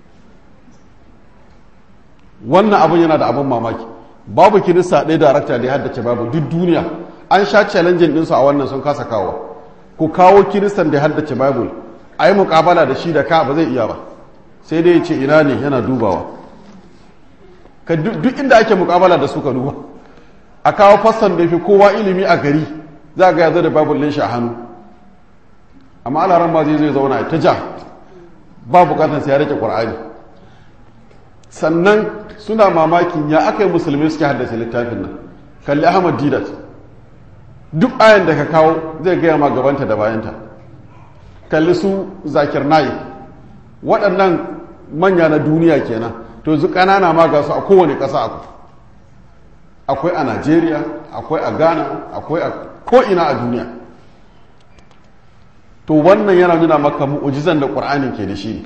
wannan abin yana da abin mamaki babu kirista ɗaya darakta da ya haddace babu duk duniya an sha challenge ɗinsu a wannan sun kasa kawo ku kawo kiristan da ya haddace babu a yi muƙabala da shi da ka ba zai iya ba sai dai ya ce ina ne yana dubawa ka duk inda ake mukabala da su ka duba a kawo fassan da fi kowa ilimi a gari za ga ya zo da babul ɗin shi a hannu amma alaran ma zai zai zauna ta ja ba bukatar sai ya rike qur'ani sannan suna mamakin ya aka yi musulmi suke haddace littafin nan kalli ahmad didat duk ayan da ka kawo zai gaya ma gabanta da bayanta kalli su zakir nayi waɗannan manya na duniya kenan to zu ƙanana ma ga su a kowane ƙasa akwai akwai a najeriya akwai a ghana akwai a ko'ina a duniya to wannan yana nuna maka mu'ujizan da ƙur'anin ke da shi ne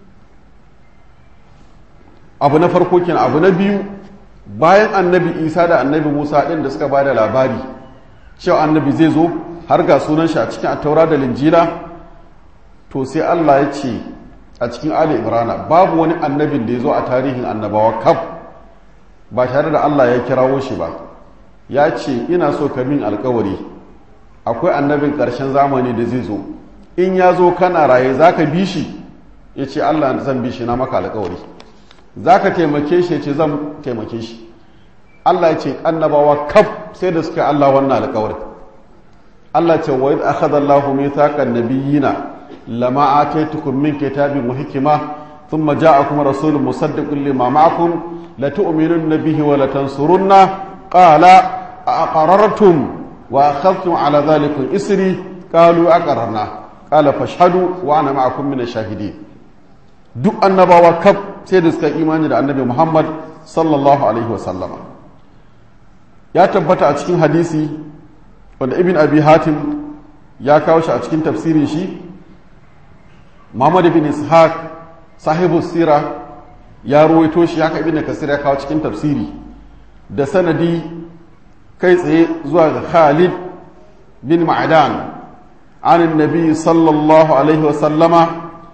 abu na farko kenan abu na biyu bayan annabi isa da annabi musa ɗin da suka ba da labari cewa annabi zai zo har ga sunan shi a cikin attaura da linjila to sai allah ya ce a cikin ali imrana babu wani annabin da ya zo a tarihin annabawa kaf ba tare da Allah ya kirawo shi ba ya ce ina so ka min alkawari akwai annabin ƙarshen zamani da zai zo in ya zo kana raye za ka bi shi ya ce Allah zan bi shi na maka alkawari za ka taimake shi ya ce zan taimake shi Allah ya ce annabawa kaf sai da suka Allah wannan alkawari Allah ce wa idh akhadha Allahu mithaqan nabiyyina lama ataytukum min kitabin wa hikma thumma ja'akum rasulun musaddiqun lima ma'akum la tu'minunna bihi wa la tansurunna qala aqarartum wa akhadhtum ala dhalikum isri qalu aqararna qala fashhadu wa ana ma'akum min ash-shahidin duk annabawa kaf sai da suka imani da annabi Muhammad sallallahu alaihi wa sallama ya tabbata a cikin hadisi wanda ibn abi hatim ya kawo shi a cikin tafsirin shi muhammad ibn ishaq sahibu sira ya ruwaito shi haka ibn kasir ya kawo cikin tafsiri da sanadi kai tsaye zuwa ga khalid bin ma'adan an nabi sallallahu alaihi wasallama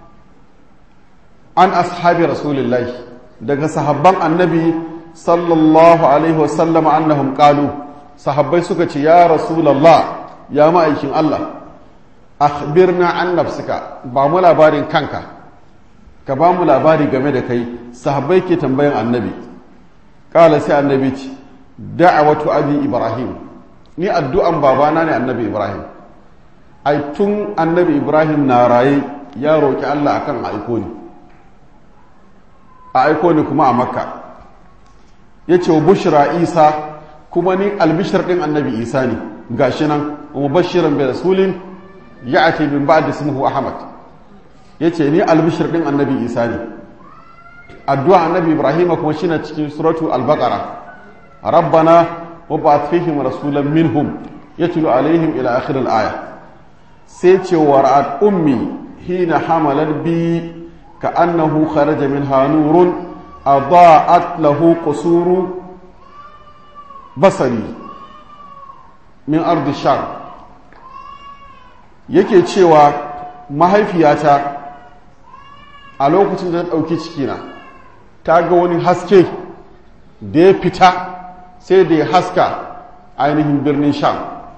an ashabi rasulullahi daga sahabban annabi sallallahu alaihi wasallama annahum qalu sahabbai suka ce ya rasulallah ya ma'aikin Allah akhbirna an nafsika ba mu labarin kanka ka ba mu labari game da kai sahabbai ke tambayan annabi kala sai annabi ce da'awatu abi ibrahim ni addu'an babana ne annabi ibrahim ai tun annabi ibrahim na raye ya roki Allah akan aiko ni a aiko ni kuma a makka yace wa bushra isa kuma ni albishir ɗin annabi isa ne gashi nan mubashiran bi rasulin ya'ti min ba'di ismihi ahmad yace ni albishir ɗin annabi isa ne addu'a annabi ibrahim kuma shine cikin suratu al-baqara rabbana wab'ath fihim rasulan minhum yatlu alaihim ila akhir al-aya sai ce wara'at ummi hina hamalat bi ka'annahu kharaja minha nurun adaa'at lahu qusuru basari min ardi sham yake cewa mahaifiyata a lokacin da ta ɗauki cikina ta ga wani haske da ya fita sai da ya haska ainihin birnin sham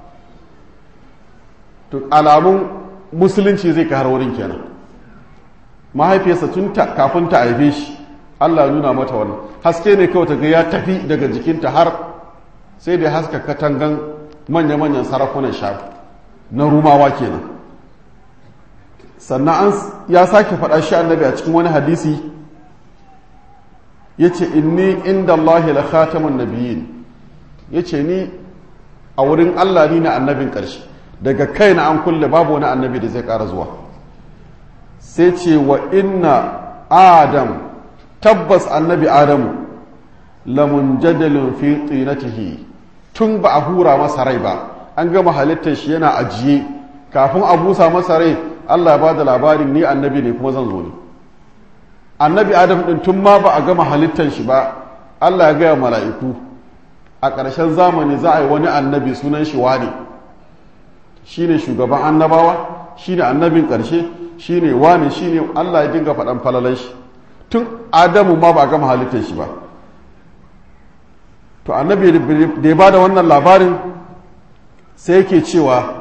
to alamun musulunci zai har wurin kenan mahaifiyarsa tun kafin ta haife shi allah nuna mata wannan haske ne kawai ta ga ya tafi daga jikinta har sai da haska katangan manya-manyan sarakunan shafi na rumawa kenan sannan an ya sake faɗa shi annabi a cikin wani hadisi ya ce inni inda Allahi la khatamun nabiyyin ya ce ni a wurin Allah ni na annabin ƙarshe daga kai na an kulle babu wani annabi da zai ƙara zuwa sai ce wa inna adam tabbas annabi adamu lamun jadalin fi tsinatihi tun ba a hura masa rai ba an gama halittar shi yana ajiye kafin a busa masa rai Allah ba da labarin ni annabi ne kuma zan zo ne annabi adam din tun ma ba a gama halittar shi ba Allah ya gaya mala'iku a ƙarshen zamani za a yi wani annabi sunan shi wane shi ne shugaban annabawa shi ne annabin ƙarshe shi ne wane shi ne Allah ya dinga faɗan falalan shi tun adamu ma ba a gama halittar shi ba to annabi da ya ba da wannan labarin sai yake cewa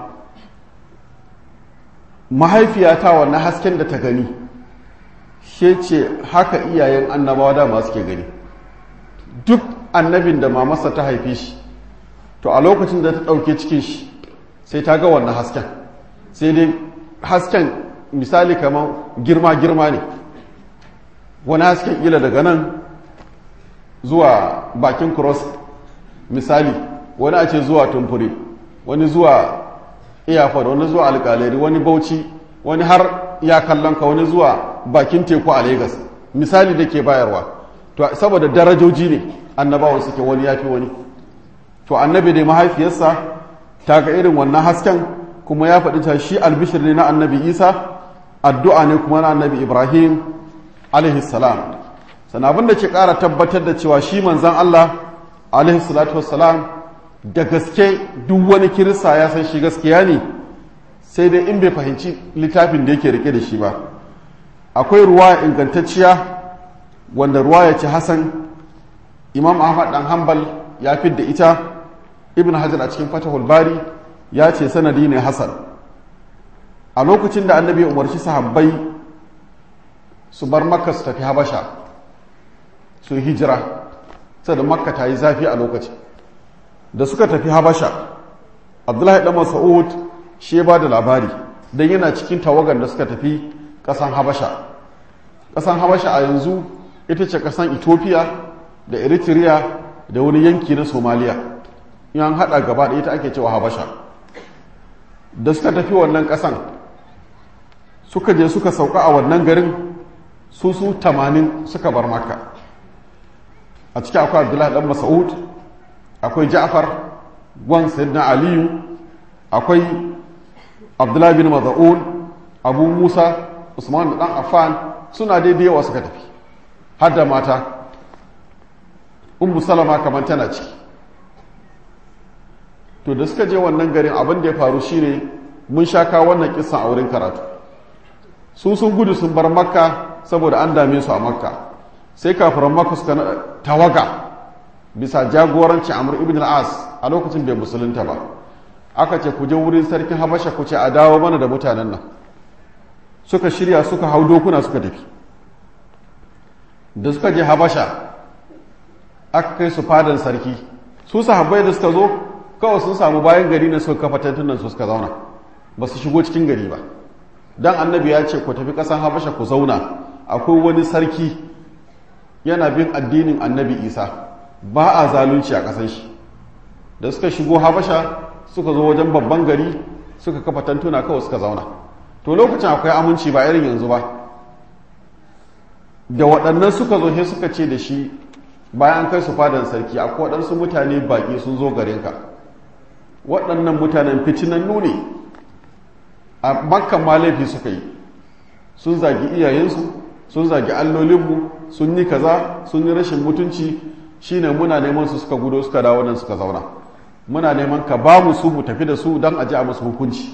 mahaifiyata wannan hasken da ta gani shi ce haka iyayen annabawa dama suke gani duk annabin da mamarsa ta haife shi to a lokacin da ta ɗauke cikin shi sai ta ga wannan hasken sai dai hasken misali kamar girma-girma ne wani hasken ila daga nan zuwa bakin cross misali wani a ce zuwa tumfure wani zuwa iyafar wani zuwa alkaleri wani bauchi wani har ya kallon ka wani zuwa bakin teku a Legas misali da ke bayarwa to saboda darajoji ne annabawan suke wani yafi wani to annabi dai mahaifiyarsa ta ga irin wannan hasken kuma ya faɗi ta shi albishir ne na annabi isa addu'a ne kuma na annabi ibrahim alaihi salam sannan abin da ke ƙara tabbatar da cewa shi manzan allah alaihi salatu wassalam da gaske duk wani kirista ya san shi gaskiya ne sai dai in bai fahimci littafin da yake rike da shi ba akwai ruwa ingantacciya wanda ruwa ya ce hasan imam ahmad dan hanbal ya fidda ita ibn hajar a cikin fatahul bari ya ce sanadi ne hasan a lokacin da annabi umarci sahabbai su bar makka su tafi habasha su yi hijira da makka ta yi zafi a lokacin da suka tafi habasha abdullahi dan mas'ud shi ya ba da labari don yana cikin tawagar da suka tafi ƙasan habasha ƙasan habasha a yanzu ita ce ƙasan ethiopia da eritrea da wani yanki na somaliya in an haɗa gaba da ita ake cewa habasha da suka tafi wannan ƙasan suka je suka sauka a wannan garin su su tamanin suka bar makka a ciki akwai abdullahi dan mas'ud akwai ja'far gwan sayyidina aliyu akwai abdullahi bin maza'un abu musa usman da dan affan suna daidai yawa suka tafi har da mata ummu salama kamar tana ciki to da suka je wannan garin abin da ya faru shine mun sha kawo wannan kisan a wurin karatu su sun gudu sun bar makka saboda an dame su a makka sai kafiran makka suka tawaga bisa jagorancin amur ibn al-as a lokacin bai musulunta ba aka ce ku je wurin sarkin habasha ku ce a dawo mana da mutanen nan suka shirya suka hau dokuna suka tafi da suka je habasha aka kai su fadan sarki su sahabbai da suka zo kawai sun samu bayan gari na suka kafa tantunan su suka zauna ba su shigo cikin gari ba dan annabi ya ce ku tafi ƙasan habasha ku zauna akwai wani sarki yana bin addinin annabi isa ba a zalunci a ƙasan shi da suka shigo habasha suka zo wajen babban gari suka kafa tantuna kawai suka zauna to lokacin akwai aminci ba irin yanzu ba da waɗannan suka zo sai suka ce da shi bayan kai su fadan sarki akwai waɗansu mutane baƙi sun zo garinka waɗannan mutanen fitinannu ne a makkan ma laifi suka yi sun zagi iyayensu sun zagi allolinmu sun yi kaza sun yi rashin mutunci shine muna neman su suka gudo suka dawo nan suka zauna muna neman ka ba mu su mu tafi da su don aje a musu hukunci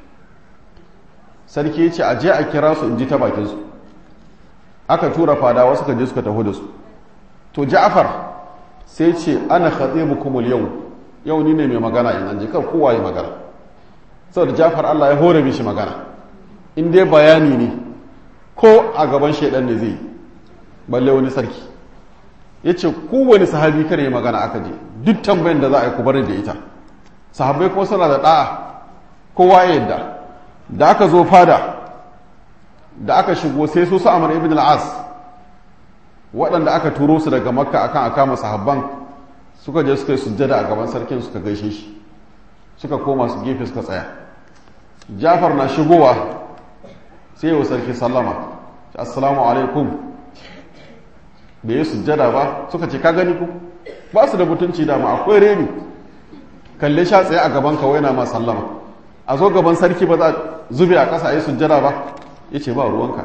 sarki ya ce aje a kira su in ji ta bakinsu aka tura fadawa suka je suka taho da su to ja'far sai ce ana khatibukumul yau yau ni ne mai magana in an ji kar kowa ya magana saboda ja'far Allah ya hore mishi magana in dai bayani ne ko a gaban shaidan ne zai balle wani sarki ya ce kowane sahabi kare ya magana aka je duk tambayin da za a yi kubarin da ita sahabbai kuma suna da ɗa'a kowa ya yadda da aka zo fada da aka shigo sai su su amur ibn al'as waɗanda aka turo su daga makka akan a kama sahabban suka je suka yi sujjada a gaban sarkin suka gaishe shi suka koma su gefe suka tsaya jafar na shigowa sai yau sarki sallama assalamu alaikum da ya sujjada ba suka ce ka gani ku ba su da mutunci dama akwai reni kalle sha tsaye a gaban kawai na ma sallama a zo gaban sarki ba za zube a ƙasa yi sujjada ba ya ce ba ruwanka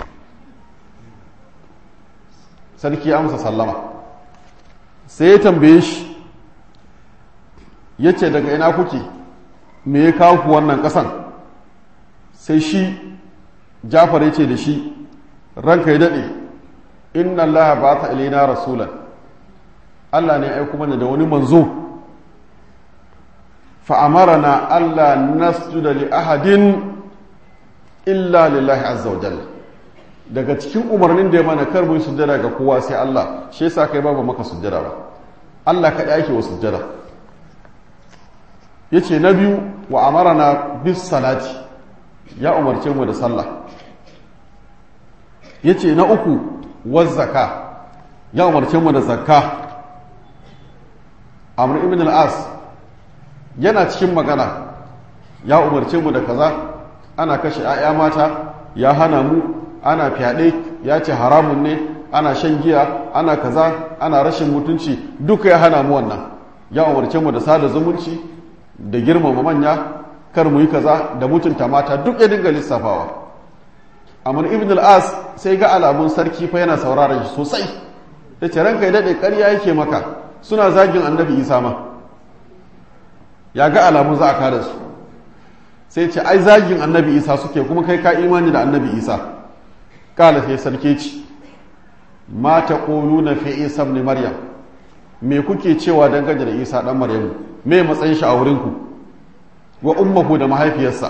sarki ya amsa sallama sai ya tambaye shi ya ce daga ina kuke me ya kawo ku wannan ƙasan sai shi jafar ya ce da shi ranka ya daɗe inna allaha ba ta ilaina rasulan allah ne aiko mana da wani manzo fa'amarana allah nasjuda li ahadin illa lillahi azza wa jalla daga cikin umarnin da ya mana kar mun sujjada ga kowa sai allah shi yasa kai babu maka sujjada ba allah kaɗai ake wa sujjada yace na biyu wa amarana bis salati ya umarce mu da sallah ya ce na uku wazzaka ya umarce mu da zakka amur ibn al'as yana cikin magana ya umarce mu da kaza ana kashe 'ya'ya mata ya hana mu ana fyaɗe ya ce haramun ne ana shan giya ana kaza ana rashin mutunci duka ya hana mu wannan ya umarce mu da sada zumunci da girmama manya kar mu yi kaza da mutunta mata duk ya dinga lissafawa amur ibn al-as sai ga alamun sarki fa yana sauraron shi sosai da ce ranka ya daɗe ƙarya yake maka suna zagin annabi isa ma ya ga alamun za a kada su sai ce ai zagin annabi isa suke kuma kai ka imani da annabi isa kala sai sarki ci ma ta na fi isa ibn maryam me kuke cewa dangane da isa dan maryamu me matsayin shi a wurinku wa ummuhu da mahaifiyarsa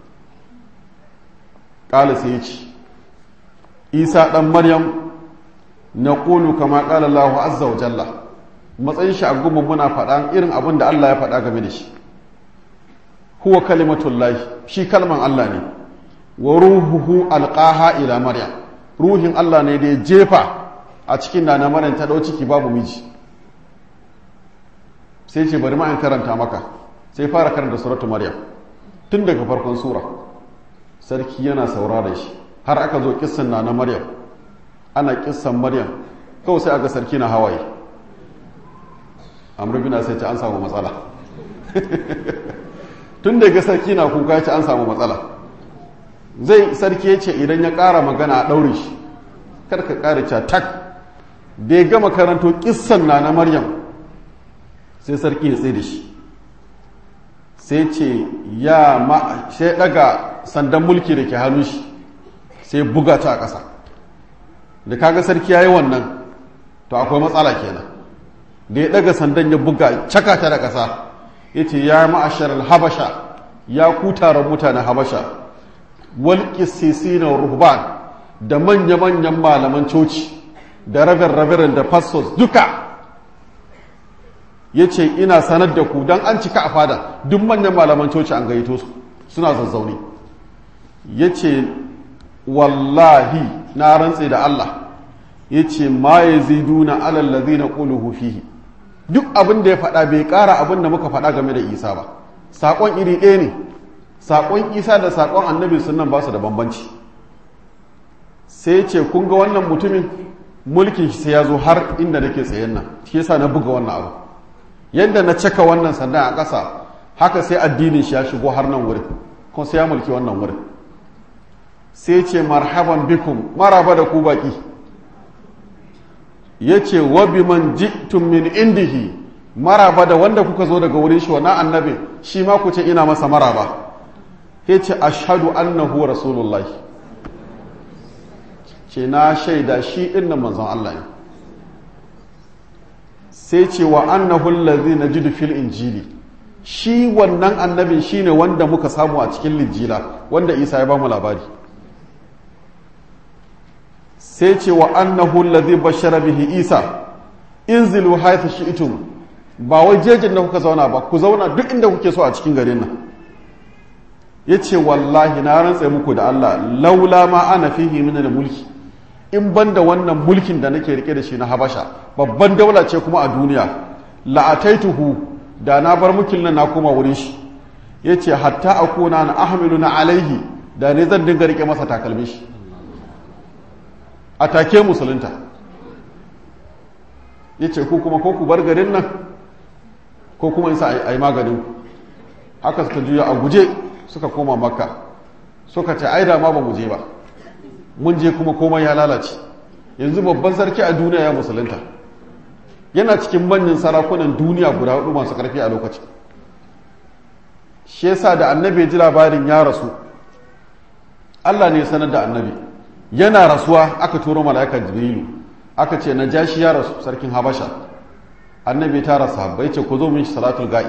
qala sai yace isa dan maryam naqulu kama qala allah azza wa jalla matsayin shi a gumin muna faɗa irin abin da Allah ya faɗa game da shi huwa kalimatullahi shi kalman Allah ne wa ruhuhu alqaha ila maryam ruhin Allah ne da ya jefa a cikin nana maryam ta dau ciki babu miji sai ce bari ma in karanta maka sai fara karanta suratu maryam tun daga farkon sura sarki yana saurara shi har aka zo kissan nana maryam ana kissan maryam kawai sai aga sarki na hawaye amur bina sai ce an samu matsala tun daga sarki na kuka ce an samu matsala zai sarki ya ce idan ya ƙara magana a ɗaure shi karka ƙara ca tak da ya gama karanto ƙissan na na maryam sai sarki ya tsaye da shi sai ce ya ma sai daga sandan mulki da ke hannun shi sai buga ta a ƙasa da kaga sarki ya yi wannan to akwai matsala kenan da ya daga sandan ya buga caka ta da ƙasa ya ce ya ma'ashar habasha ya ku taron mutanen habasha wal na ruhban da manya-manyan malaman coci da rabin-rabin da pastors duka ya ce ina sanar da ku don an cika a fada duk manyan malaman coci an gaito su suna zazzaune ya ce wallahi na rantse da Allah ya ce ma ya ziduna alallazi na ƙuluhu fihi duk abin da ya faɗa bai ƙara abin da muka faɗa game da isa ba saƙon iri ɗaya ne saƙon isa da saƙon annabi sunan ba su da bambanci sai ce kun ga wannan mutumin mulkin shi sai ya zo har inda nake tsayen nan shi yasa na buga wannan abu yadda na caka wannan sandan a ƙasa haka sai addinin shi ya shigo har nan wurin kuma sai ya mulki wannan wurin sai ce marhaban bikum maraba da ku baki ya ce wabi man ji'tum min indihi maraba da wanda kuka zo daga wurin shi wannan annabi shi ma ku ce ina masa maraba ya ce ashadu annahu rasulullahi ce na shaida shi ɗin nan manzon Allah ne sai ce wa annahu allazi najidu fil injili shi wannan annabin shine wanda muka samu a cikin lijila wanda Isa ya ba mu labari sai ce wa annahu allazi bashara bihi Isa inzilu haythu shi'tum ba wai jejin da kuka zauna ba ku zauna duk inda kuke so a cikin garin nan yace wallahi na rantsa muku da Allah laula ma ana fihi min mulki in banda wannan mulkin da nake rike da shi na Habasha babban daula ce kuma a duniya la'ataituhu da na bar mulkin nan na koma wurin shi yace hatta akuna na ahmilu na alaihi da ne zan dinga rike masa takalmin shi a take musulunta yace ku kuma ko ku bar garin nan ko kuma in sa ai maganin haka suka juya a guje suka koma makka suka ce ai da ma ba mu je ba mun je kuma komai ya lalace yanzu babban sarki a duniya ya musulunta yana cikin manyan sarakunan duniya guda hudu masu karfi a lokacin shi yasa da annabi ya ji labarin ya rasu Allah ne ya sanar da annabi yana rasuwa aka turo mala'ikar jibrilu aka ce na jashi ya rasu sarkin habasha annabi ta rasa bai ce ku zo min salatul ga'i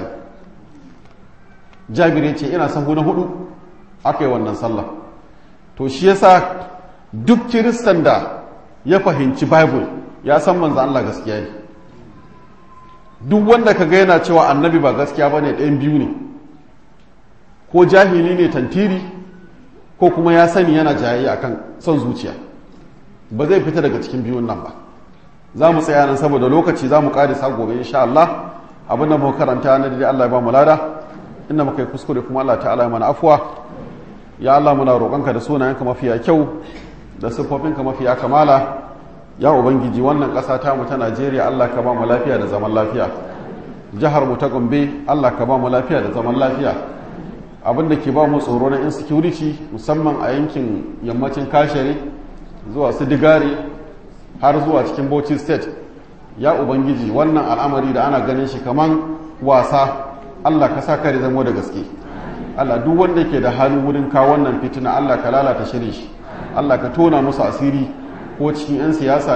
jabir ya ce ina sahu na hudu aka yi wannan sallah to shi yasa duk kiristan da ya fahimci bible ya san manzo Allah gaskiya ne duk wanda ka ga yana cewa annabi ba gaskiya ba ne ɗayan biyu ne ko jahili ne tantiri ko kuma ya sani yana jayayya akan son zuciya ba zai fita daga cikin biyun nan ba za mu tsaya nan saboda lokaci za mu ƙarisa gobe insha Allah abin da muka karanta na dai Allah ya ba mu lada inda muka yi kuskure kuma Allah ta'ala ya mana afuwa ya Allah muna roƙonka da sunayenka mafiya kyau da siffofinka mafiya kamala ya ubangiji wannan ƙasa ta mu ta Najeriya Allah ka ba mu lafiya da zaman lafiya jihar mu ta Gombe Allah ka ba mu lafiya da zaman lafiya abin da ke ba mu tsoro na insecurity musamman a yankin yammacin kashere zuwa su digari har zuwa cikin Bauchi state ya ubangiji wannan al'amari da ana ganin shi kaman wasa Allah ka sa kare zamo da gaske Allah duk wanda ke da hannu wurin kawo wannan fitina Allah ka lalata shirin shi Allah ka tona musu asiri ko cikin 'yan siyasa ne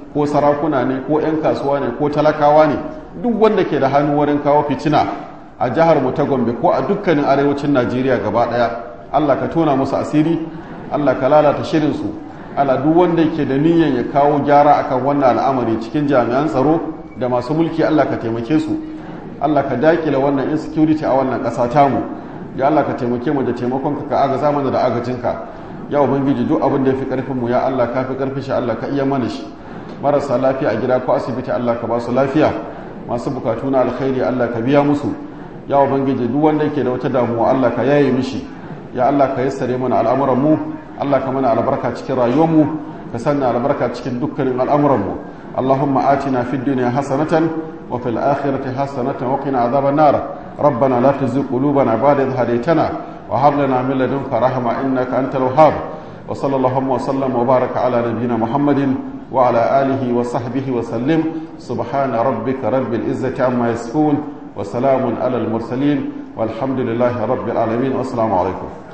ko sarakuna ne ko 'yan kasuwa ne ko talakawa ne duk wanda ke da hannu wurin kawo fitina a jihar mu ta gombe ko a dukkanin arewacin najeriya gaba daya allah ka tona musu asiri allah ka lalata shirinsu allah duk wanda ke da niyyar ya kawo gyara akan wannan al'amari cikin jami'an tsaro da masu mulki allah ka taimake su allah ka dakile wannan insecurity a wannan ƙasa tamu ya allah ka taimake mu da taimakonka ka agaza mana da agajinka ya ubangiji duk abin da ya fi karfin mu ya allah ka fi karfin shi allah ka iya mana shi marasa lafiya a gida ko asibiti allah ka ba su lafiya masu bukatu na alkhairi allah ka biya musu ya ubangiji duk wanda yake da wata damuwa allah ka yaye mishi ya allah ka yassare mana al'amuran mu allah ka mana albarka cikin rayuwar mu ka sanna albarka cikin dukkanin al'amuran mu اللهم آتنا في الدنيا حسنة وفي الآخرة حسنة وقنا عذاب النار ربنا لا تزغ قلوبنا بعد إذ هديتنا وهب لنا من لدنك رحمة إنك أنت الوهاب وصلى اللهم وسلم وبارك على نبينا محمد وعلى آله وصحبه وسلم سبحان ربك رب العزة عما يصفون وسلام على المرسلين والحمد لله رب العالمين والسلام عليكم